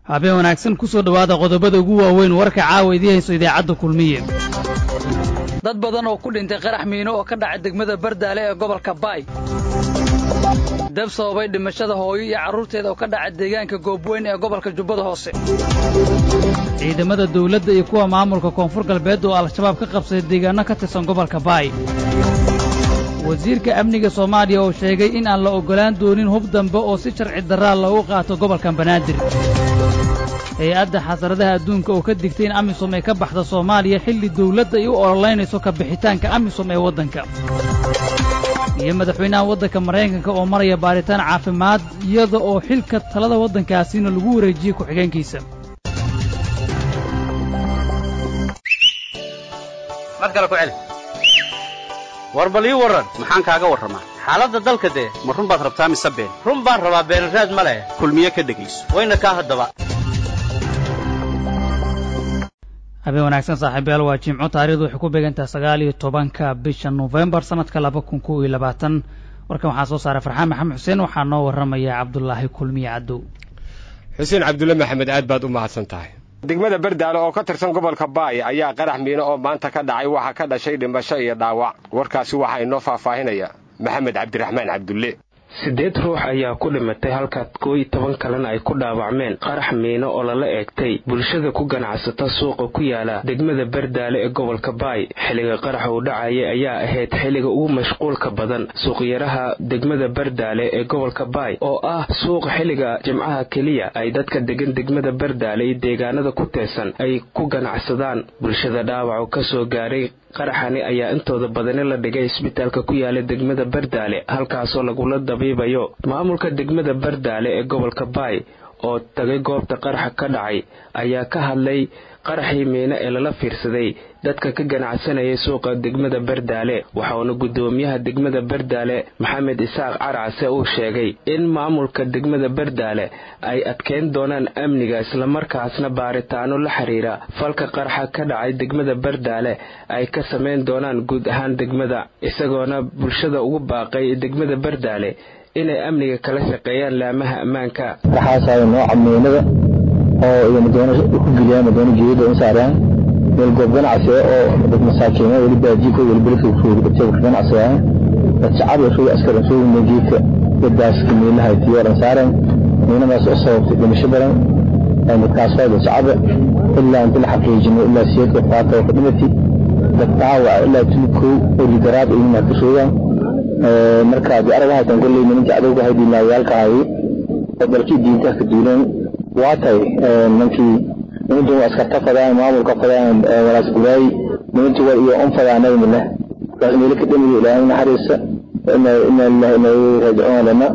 habeen wanaagsan ku soo dhowaada qodobada ugu waaweyn warka caawa idii hayso idaacadda kulmiye dad badan oo ku dhintay qarax miino oo ka dhacay degmada bardaale ee gobolka baay dab sababay dhimashada hooyo iyo carruurteeda oo ka dhacay deegaanka goobweyn ee gobolka jubbada hoose ciidamada dawladda iyo kuwa maamulka koonfur galbeed oo al-shabaab ka qabsaday deegaanno ka tirsan gobolka baay wasiirka amniga soomaaliya oo sheegay in aan la oggolaan doonin hub dambe oo si sharci darraa loogu qaato gobolka banaadir hay-adda xasaradaha adduunka oo ka digtay in amisom ay ka baxda soomaaliya xilli dawladda ay u ololaynayso ka bixitaanka amisom ee waddanka iyo madaxweynaha waddanka maraykanka oo maraya baaritaan caafimaad iyada oo xilka talada waddankaasina lagu wareejiyey ku-xigeenkiisa war bal ii warran maxaan kaaga warramaa xaaladda dalka dee ma run baad rabtaa mise been run baan rabaa beenraad ma leh kulmiye ka dhegayso wayna kaa haddaba habeen wanaagsan saaxiibayaal waa jimco taarikhdu waxay ku beegantahay sagaal iyo tobanka bisha nofembar sannadka laba kun kow iyo labaatan warkan waxaa soo saaray farxaan maxamed xuseen waxaa noo warramaya cabdulaahi kulmiye cadow xuseen cabdulle maxamed aad baad u mahadsan tahay degmada bardaale oo ka tirsan gobolka baay ayaa qarax miino oo maanta ka dhacay waxaa ka dhashay dhimasho iyo dhaawac warkaasi waxaa inoo faahfaahinaya maxamed cabdiraxmaan cabdulle siddeed ruux ayaa ku dhimatay halka koo iyo toban kalena ay ku dhaawacmeen qarax miino oo lala eegtay bulshada ku ganacsata suuqa ku yaala degmada bardaale ee gobolka baay xilliga qaraxa uu dhacayay ayaa ahayd xilliga ugu mashquulka badan suuqyaraha degmada bardaale ee gobolka baay oo ah suuqa xilliga jimcaha keliya ay dadka degan degmada bardaale iyo deegaanada ku teesan ay ku ganacsadaan bulshada dhaawacu ka soo gaaray qaraxani ayaa intooda badani la dhigay isbitaalka ku yaala degmada bardaale halkaasoo lagula dabiibayo maamulka degmada bardaale ee gobolka baay oo tagay goobta qaraxa ka dhacay ayaa ka hadlay qaraxii miino ee lala fiirsaday dadka ka ganacsanayay suuqa degmada bardaale waxauna guddoomiyaha degmada bardaale maxamed isaaq carcase uu sheegay in maamulka degmada bardaale ay adkeyn doonaan amniga islamarkaasna baaritaano la xiriira falka qaraxa ka dhacay degmada bardaale ay ka samayn doonaan guud ahaan degmada isagoona bulshada ugu baaqay degmada bardaale inay amniga kala shaqeeyaan laamaha ammaanka oo iyo madoona ku geliyaan madoona geeyada in saaraan meel goob ganacsi oo dad masaakiin weli baajiiko weli belka ku ganacsi ah dad shacab iyo shuga askar soo weyn geedka dadaas meelaha tiyooran saaraan meelamaas oo sababtay dhimasho badan dadkaas waa dad shacab ilaa inta la xaqiijino ilaa siyadka qaata oo dhimati dad dhaawac ilaa tulkow oo ligaraad iyo inaad ka sheegaan marka haddii aragaha tan kolley nimanka cadowga hayd ilaawayaalka ahaye oo dalkii diinta ka duuleen waa tahay nimankii nimantii waa askarta fadaan maamulka fadaan walaas guraay nimantii waa iyo on fadaanay mile taas meelo ka dhamiyo ilaahay naxariisa ina ina lillahi ina ilayhi raajicuun lana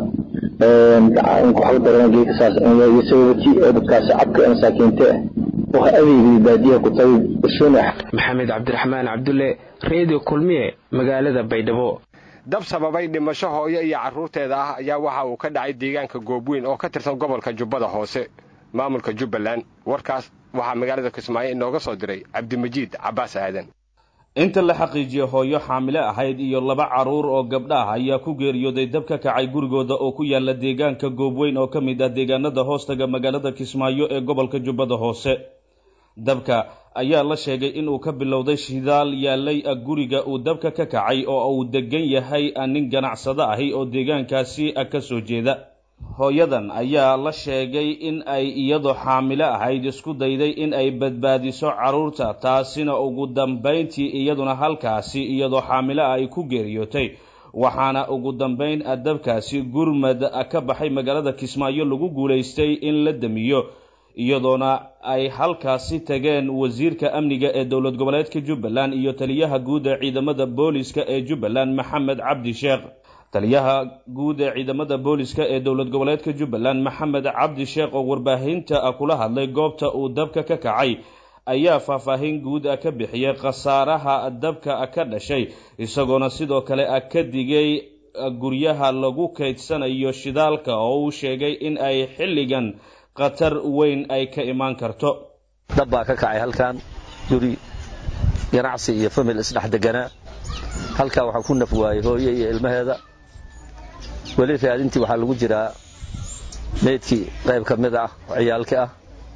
inku waxba darana geedka saas iyo sababati oo dadkaas shacabka ee masaakiinta ah waxa adeegay baadiyaha ku tagay bulshooyin ah maxamed cabdiraxmaan cabdulle redio kulmiye magaalada baydhabo dab sababay dhimasho hooyo iyo carruurteeda ah ayaa waxa uu ka dhacay deegaanka goobweyn oo ka tirsan gobolka jubbada hoose maamulka jubbaland warkaas waxaa magaalada kismaayo inooga soo diray cabdimajiid cabbaas aadan inta la xaqiijiyey hooyo xaamile ahayd iyo laba carruur oo gabdha ah ayaa ku geeriyooday dab ka kacay gurigooda oo ku yaala deegaanka goobweyn oo ka mid ah deegaanada hoostaga magaalada kismaayo ee gobolka jubbada hoose dabka ayaa la sheegay inuu ka bilowday shidaal yaalay guriga uu dabka ka kacay oo uu degan yahay nin ganacsado ahi oo deegaankaasi ka soo jeeda hooyadan ayaa la sheegay in ay iyadoo xaamilo ahayd isku dayday in ay badbaadiso carruurta taasina ugu dambayntii iyaduna halkaasi iyadoo xaamilo ah ay ku geeriyootay waxaana ugu dambayn dabkaasi gurmad ka baxay magaalada kismaayo lagu guulaystay in la damiyo iyadoona ay halkaasi tageen wasiirka amniga ee dowlad goboleedka jubbaland iyo taliyaha guud ee ciidamada booliska ee jubbaland maxamed cabdi sheekh taliyaha guud ee ciidamada booliska ee dowlad goboleedka jubbaland maxamed cabdi sheekh oo warbaahinta kula hadlay goobta uu dabka ka kacay ayaa faahfaahin guud ka bixiyey khasaaraha dabka ka dhashay isagoona sidoo kale ka digay guryaha lagu kaydsanayo shidaalka oo uu sheegay in ay xilligan khatar weyn ay ka imaan karto dab baa ka kacay halkan guri ganacsi iyo famil isdhex deganaa halkaa waxaa ku naf waayey hooye iyo ilmaheeda weli raadintii waxaa lagu jiraa meydkii qayb ka mid ah oo ciyaalka ah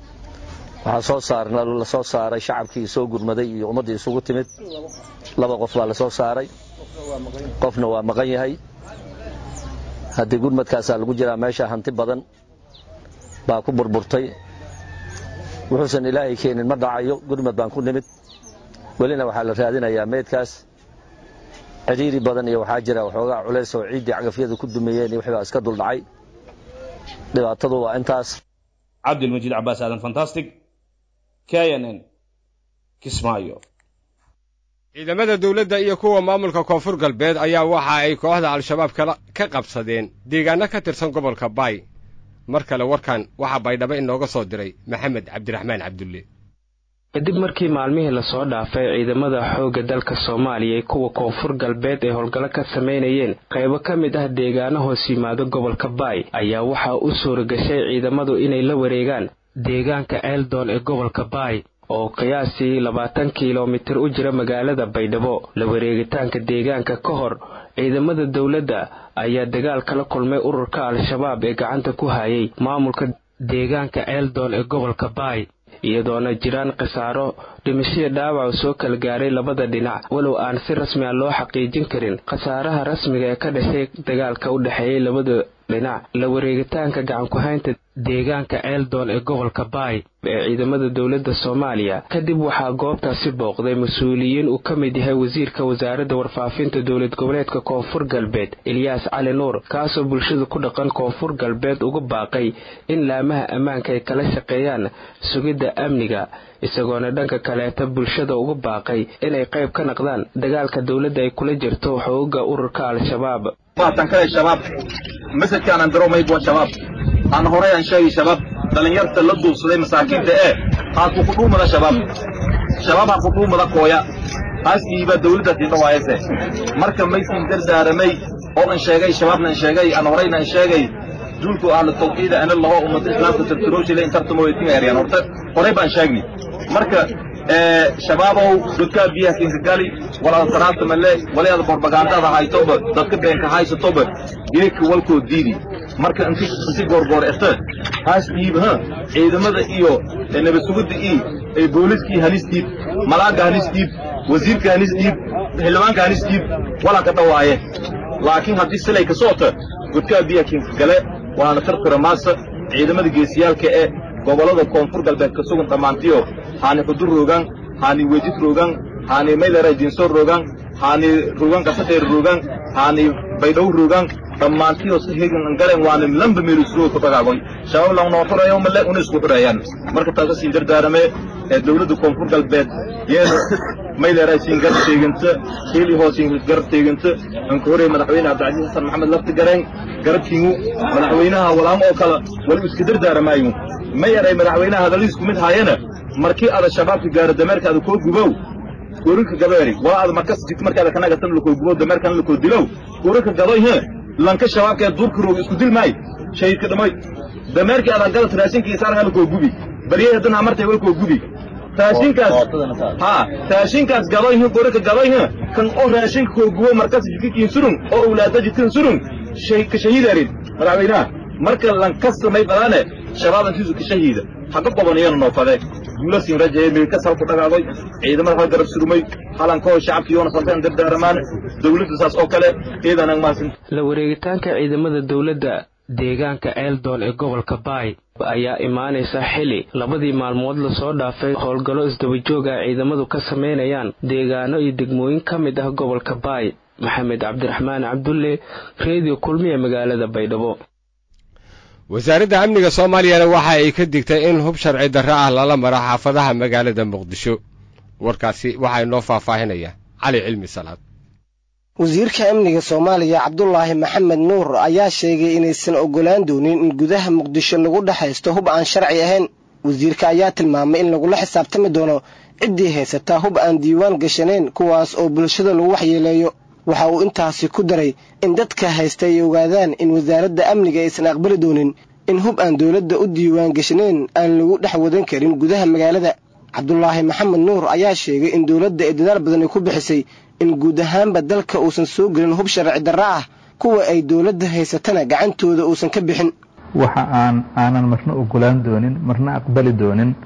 waxaa soo saarna la soo saaray shacabkii soo gurmaday iyo ummaddii isugu timid laba qof baa la soo saaray qofna waa maqan yahay haddii gurmadkaasaa lagu jiraa meesha hanti badan baa ku burburtay wuxuusan ilaahay keenin ma dhacayo gurmad baan ku nimid welina waxaa la raadinayaa meydkaas cidhiiri badan iyo waxaa jira waxoogaa culays oo ciiddii cagafyadu ku dumiyeen iyo wixbaa iska duldhacay dhibaatadu waa intaas cabdilmajiid cabaas aadan fantastic k n n kismaayo ciidamada dawladda iyo kuwa maamulka koonfur galbeed ayaa waxa ay kooxda al-shabaab ka qabsadeen deegaanno ka tirsan gobolka baay mar kale warkan waxaa baydhabo inooga soo diray maxamed cabdiraxmaan cabdulle kadib markii maalmihii lasoo dhaafay ciidamada xoogga dalka soomaaliya kuwa koonfur galbeed ay howlgallo ka samaynayeen qaybo ka mid ah deegaano hoos yimaado gobolka baay ayaa waxaa u suura gashay ciidamadu inay la wareegaan deegaanka eldon ee gobolka baay oo qiyaasii labaatan kilomitir u jira magaalada baydhabo la wareegitaanka deegaanka ka hor ciidamada dowladda ayaa dagaal kala kulmay ururka al-shabaab ee gacanta ku hayay maamulka deegaanka eldon ee gobolka baay iyadoona jiraan khasaaro dhimashadii dhaawac soo kala gaaray labada dhinac walow aan si rasmi a loo xaqiijin karin khasaaraha rasmiga ee ka dhashay dagaalka u dhexeeyay labada dhinac la wareegitaanka gacanku-haynta deegaanka eldon ee gobolka baay ee ciidamada dowladda soomaaliya kadib waxaa goobtaasi booqday mas-uuliyiin uu ka mid yahay wasiirka wasaaradda warfaafinta dowlad goboleedka koonfur galbeed ilyaas cali nuur kaasoo bulshada ku dhaqan koonfur galbeed uga baaqay in laamaha ammaanka ay kala shaqeeyaan sugidda amniga isagoona dhanka kaleeta bulshada uga baaqay inay qayb ka naqdaan dagaalka dowladda ay kula jirto xooga ururka al-shabaab masajkaanan diro maybuwa shabaab aan horay aan sheegay shabaab dhallinyarta la duubsaday masaakiinta ee haa kukudhuumada shabaab shabaab ha kudhuumada kooya haaskiiba dawladdaasii dhawaayase marka maysiin dardaaramay oo an sheegay shabaabna an sheegay aan horayna an sheegay duulku ahlu tawxiida ana laho ummada islaamka tirtiroosile in tartamowetima eryaan horta horay baan sheegnay marka shabaabow dadkaa biyaha kinkagali walaada sanaanta male walaada borbagaandada haytoba dadka beenka haysatoba geedka walkoo diidi marka inti inti goorgoor ete haas dhiib ha ciidamada iyo nabad sugidda iyo booliskii halis dhiib malaaga halis dhiib wasiirka halis dhiib xildhibaanka halis dhiib walaa ka dhawaaye laakiin haddii silay ka soota dadkaa biyaha kinkagale waana tartira maasa ciidamada geesiyaalka ee gobollada koonfur galbeed ka sugan dhammaantiyo haani xudur roogaan haani weejid roogaan haani maydara jinsoor roogaan haani roogaan qasadheer roogaan haani baydhow roogaan dhammaantiyo si hegan angaren waana lamba meelusroo ku dhagaagoy shabaab lang noo xurayo male una isku xurayaan marka taasa siin dardaarame ee dawladda koonfur galbeed yeena maydara siin gar teeganta keeli hoosiin gar teeganta anka horey madaxweyne cabdicasiis xasan maxamed lafti gareen garabkiingu madaxweynaha walaamo oo kale wali iska dardaaramaaygu ma yaray madaxweynaha hadaladiisku mid haayana markii ada shabaabka gaaro dameerka ada koo gubow goorinka gabeeri walaa ada markas jigto markaada kanagatan lakoo gubow dameerkana lakoo dilow goorinka gadoy he lanka shabaabka ee duurka rooga isku dil maay shahidka dhamay dameerkii adan gadat raashinkiisa arga lakoo gubi baryaha haddana amartay walkoo gubi raashinkaas haa raashinkaas gadoy he goorinka gadoy he kan oo raashinka koo gubo markas jidkikiin surun oo owlaada jidkin surun ka shahiidarin madaxweynaha marka lanka samay badaane shabaab intiisu ka shahiida haga qobanayana noofade guula siin rajaye meelkas halku dhagaadoy ciidamada hal garab surmay halankoo shacabkiyoona falkan dardaaramaan dawladda saas oo kale eedanang maasin la wareegitaanka ciidamada dowladda deegaanka eldon ee gobolka baay ayaa imaanaysa xili labadii maalmood lasoo dhaafay howlgallo isdabajoog ah ciidamadu ka samaynayaan deegaano iyo degmooyin ka mid ah gobolka baay maxamed cabdiraxmaan cabdulle reediyo kulmiya magaalada baydhabo wasaaradda amniga soomaaliyana waxa ay ka digtay in hub sharci darro ah lala maro xaafadaha magaalada muqdisho warkaasi waxaa inoo faahfaahinaya cali cilmi salaad wasiirka amniga soomaaliya cabdulaahi maxamed nuur ayaa sheegay inaysan oggolaan doonin in gudaha muqdisho lagu dhexaysto hub aan sharci ahayn wasiirka ayaa tilmaamay in lagula xisaabtami doono ciddii haysataa hub aan diiwaan gashanayn kuwaas oo bulshada lagu waxyeeleeyo waxa uu intaasi ku daray in dadka haysta ay ogaadaan in wasaaradda amniga aysan aqbali doonin in hub aan dowladda u diiwaan gashanayn aan lagu dhex wadan karin gudaha magaalada cabdulaahi maxamed nuur ayaa sheegay in dowladda ay dadaal badan ay ku bixisay in guud ahaanba dalka uusan soo gelin hub sharci darro ah kuwa ay dowladda haysatana gacantooda uusan ka bixin waxa aan aanan marna ogolaan doonin marna aqbali doonin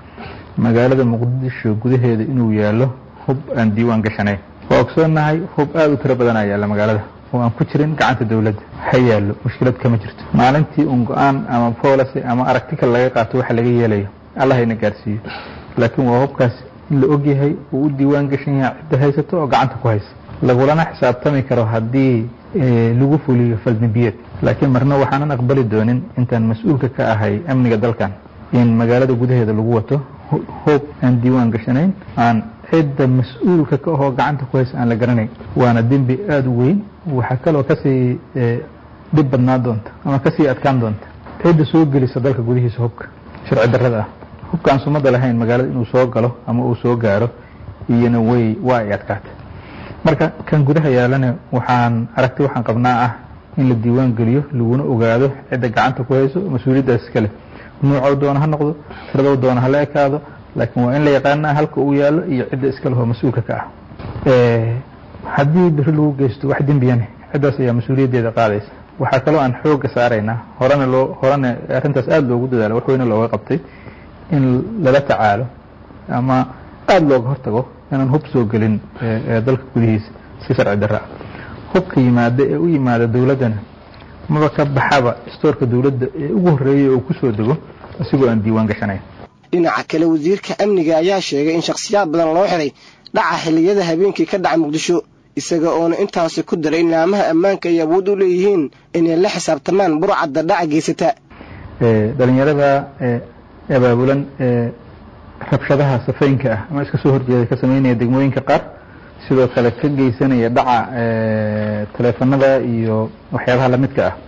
magaalada muqdisho gudaheeda inuu yaallo hub aan diiwaan gashanayn waa ogsoonnahay hub aada u tiro badan aa yaalla magaalada oo aan ku jirin gacanta dowladda ha yaallo mushkilad kama jirto maalintii un go-aan ama policy ama aragtikal laga qaato waxa laga yeelayo allah hayna gaarsiiyo laakiin waa hubkaas in la ogyahay uu u diiwaan gashan yahay cidda haysato oo gacanta ku haysa lagulana xisaabtami karo haddii lagu fuliyo faldambiyeed laakiin marna waxaanan aqbali doonin intaan mas-uulka ka ahay amniga dalkan in magaalada gudaheeda lagu wato hoob aan diiwaan gashanayn aan cidda mas-uulka ka ahoo gacanta ku haysa aan la garanayn waana dembi aada u weyn waxaa kaloo kasii dhib badnaa doonta ama kasii adkaan doonta cidda soo gelisa dalka gudihiisa hubka sharci darrada ah hubka aan sumada lahayn magaalada inuu soo galo ama uu soo gaaro iyona way waa ay adkaatay marka kan gudaha yaalana waxaan aragti waxaan qabnaa ah in la diiwaan geliyo laguna ogaado cidda gacanta ku hayso mas-uuliyaddaas iskale nuucoo doona ha noqdo tiradoo doona hala ekaado laakiin waa in la yaqaanaa halka uu yaallo iyo cidda iskale oo mas-uulka ka ah haddii beri lagu geysto wax dembiyane ciddaas ayaa mas-uuliyaddeeda qaadaysa waxaa kaloo aan xoogga saaraynaa horena loo horena arrintaas aada loogu dadaalo wax weyne looga qabtay in lala tacaalo ama aada looga hortago inaan hub soo gelin dalka gudihiisa si sharci darra ah hubka yimaada ee u yimaada dowladdana maba ka baxaba istoorka dowladda ee ugu horreeyay oo ku soo dego isigoo aan diiwaan gashanayn dhinaca kale wasiirka amniga ayaa sheegay in shakhsiyaad badan loo xiray dhaca xilliyada habeenkii ka dhaca muqdisho isaga oona intaasi ku daray in laamaha ammaanka ay awood u leeyihiin inay la xisaabtamaan burcadda dhaca geysata dhalinyarada abaabulan rabshadaha safaynka ah ama iska soo horjeeda ka sameynaya degmooyinka qaar sidoo kale ka geysanaya dhaca taleefanada iyo waxyaabaha lamidka ah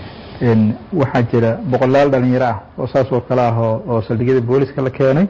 waxaa jira boqolaal dhalinyaro ah oo saas oo kale ah oo saldhigyada booliska la keenay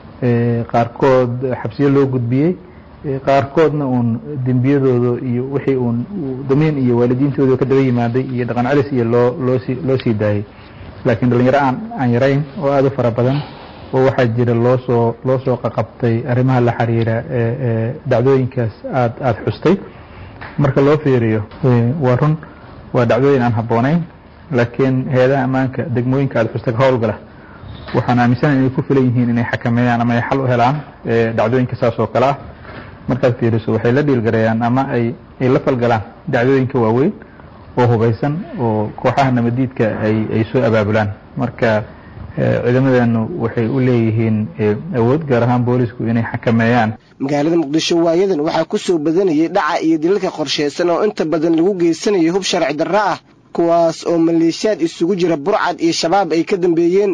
qaarkood xabsiyo loo gudbiyey qaarkoodna uun dembiyadooda iyo wixii uun damiin iyo waalidiintooda ka daba yimaaday iyo dhaqan celis iyo loo loosii loo sii daayey laakiin dhalinyaro aan aan yarayn oo aada u fara badan oo waxaa jira loo soo loo soo qaqabtay arrimaha la xiriira dhacdooyinkaas aad aada xustay marka loo fiiriyo waa run waa dhacdooyin aan habboonayn laakiin hay-adaha ammaanka degmooyinka aada xustay ka howlgala waxaan aaminsanahay inay ku filan yihiin inay xakameeyaan ama ay xal u helaan dhacdooyinka saas oo kale ah markaad fiiriso waxay la dhiilgareeyaan ama ay ay la falgalaan dhacdooyinka waaweyn oo hubaysan oo kooxaha nabadiidka ay ay soo abaabulaan marka ciidamadeenu waxay u leeyihiin awood gaar ahaan boolisku inay xakameeyaan magaalada muqdisho waayadan waxaa ku soo badanayay dhaca iyo dilalka qorshaysan oo inta badan lagu geysanayo hub sharci darro ah kuwaas oo maleeshiyaad isugu jira burcad iyo shabaab ay ka dambeeyeen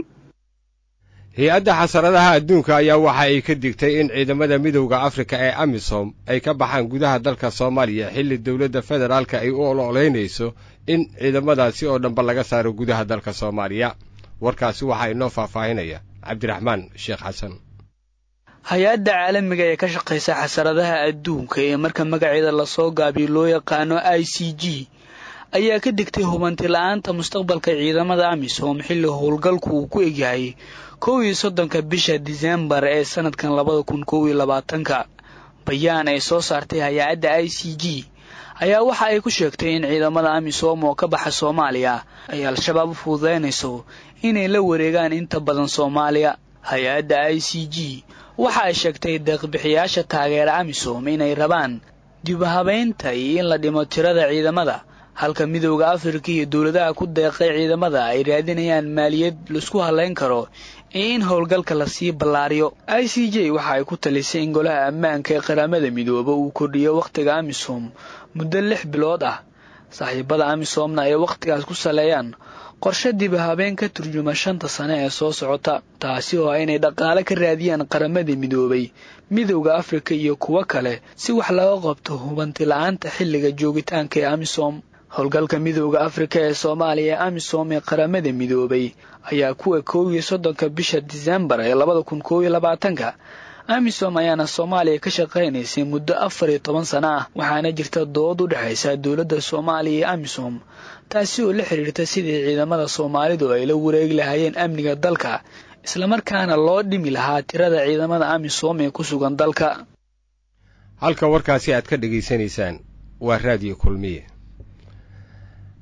hay-adda xasaradaha adduunka ayaa waxa ay ka digtay in ciidamada midowda afrika ee amisom ay ka baxaan gudaha dalka soomaaliya xilli dowladda federaalka ay u ololeynayso in ciidamadaasi oo dhanba laga saaro gudaha dalka soomaaliya warkaasi waxaa inoo faahfaahinaya cabdiraxmaan sheekh xasan hay-adda caalamiga ee ka shaqaysa xasaradaha adduunka ee marka magaceeda lasoo gaabiyo loo yaqaano i c g ayaa ka digtay hubanti la-aanta mustaqbalka ciidamada amisom xilli howlgalku uu ku egyahay kow iyo soddonka bisha disembar ee sanadkan labada kun kow iyo labaatanka bayaan ay soo saartay hay-adda i c g ayaa waxa ay ku sheegtay in ciidamada amisom oo ka baxa soomaaliya ay al-shabaab u fududaynayso inay la wareegaan inta badan soomaaliya hay-adda i c g waxa ay sheegtay deeqbixiyaasha taageera amisom inay rabaan dibahabaynta iyo in la dhimo tirada ciidamada halka midowda afrika iyo dowladaha ku deeqay ciidamada ay raadinayaan maaliyad laisku halayn karo iyo in howlgalka lasii ballaariyo i c j waxa ay ku talisay in golaha ammaanka ee qaramada midooba uu kordhiyo wakhtiga amisom muddo lix bilood ah saaxiibada amisomna ay wakhtigaas ku saleeyaan qorshe dibahabeen ka turjuma shanta sane ee soo socota taasi oo ah inay dhaqaale ka raadiyaan qaramada midoobay midowda afrika iyo kuwo kale si wax looga qabto hubanti la-aanta xilliga joogitaanka ee amisom howlgalka midowda afrika ee soomaaliya ee amisom ee qaramada midoobay ayaa kuwa kow iyo soddonka bisha disembar ee labada kun kow iyo labaatanka amisom ayaana soomaaliya ka shaqaynaysay muddo afar iyo toban sano ah waxaana jirta dood u dhexaysa dowladda soomaaliya iyo amisom taasi oo la xidhiirta sidii ciidamada soomaalidu ay la wareegi lahaayeen amniga dalka islamarkaana loo dhimi lahaa tirada ciidamada amisom ee ku sugan dalka halka warkaasi aad ka dhegaysanaysaan waa raadiyo kulmiye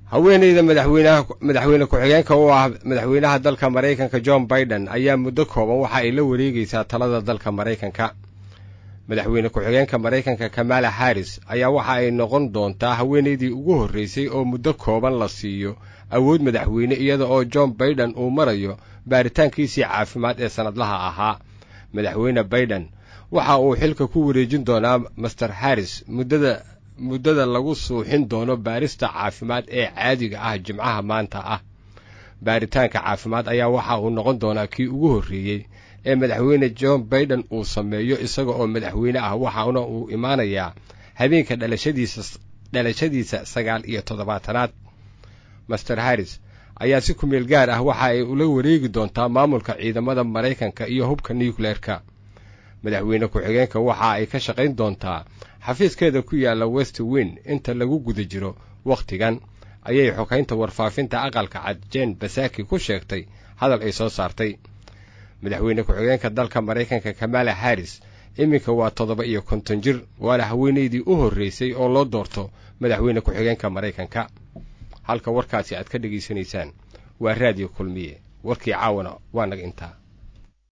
haweeneyda madaxweynaha madaxweyne ku-xigeenka u ah madaxweynaha dalka maraykanka john biden ayaa muddo kooban waxa ay la wareegaysaa talada dalka maraykanka madaxweyne ku-xigeenka maraykanka kamala harris ayaa waxa ay noqon doontaa haweeneydii ugu horreysay oo muddo kooban la siiyo awood madaxweyne iyada oo john biden uu marayo baaritaankiisii caafimaad ee sannadlaha ahaa madaxweyne biden waxa uu xilka ku wareejin doonaa master harris muddada muddada lagu suuxin doono baarista caafimaad ee caadiga ah jimcaha maanta ah baaritaanka caafimaad ayaa waxa uu noqon doonaa kii ugu horreeyey ee madaxweyne john biden uu sameeyo isaga oo madaxweyne ah waxaana uu imaanayaa habeenka dhalashadiisa dhalashadiisa sagaal iyo toddobaatanaad master harris ayaa si kumeel gaar ah waxa ay ula wareegi doontaa maamulka ciidamada maraykanka iyo hubka nucleerka madaxweyne ku-xigeenka waxa ay ka shaqayn doontaa xafiiskeeda ku yaalla west win inta lagu guda jiro wakhtigan ayay xokaynta warfaafinta aqalka cad jen basaki ku sheegtay hadal ay soo saartay madaxweyne ku-xigeenka dalka maraykanka kamala harris iminka waa toddoba iyo konton jir waana haweeneydii u horreysay oo loo doorto madaxweyne ku-xigeenka maraykanka halka warkaasi aad ka dhegaysanaysaan waa raadiyo kulmiye warkii caawana waa naga intaa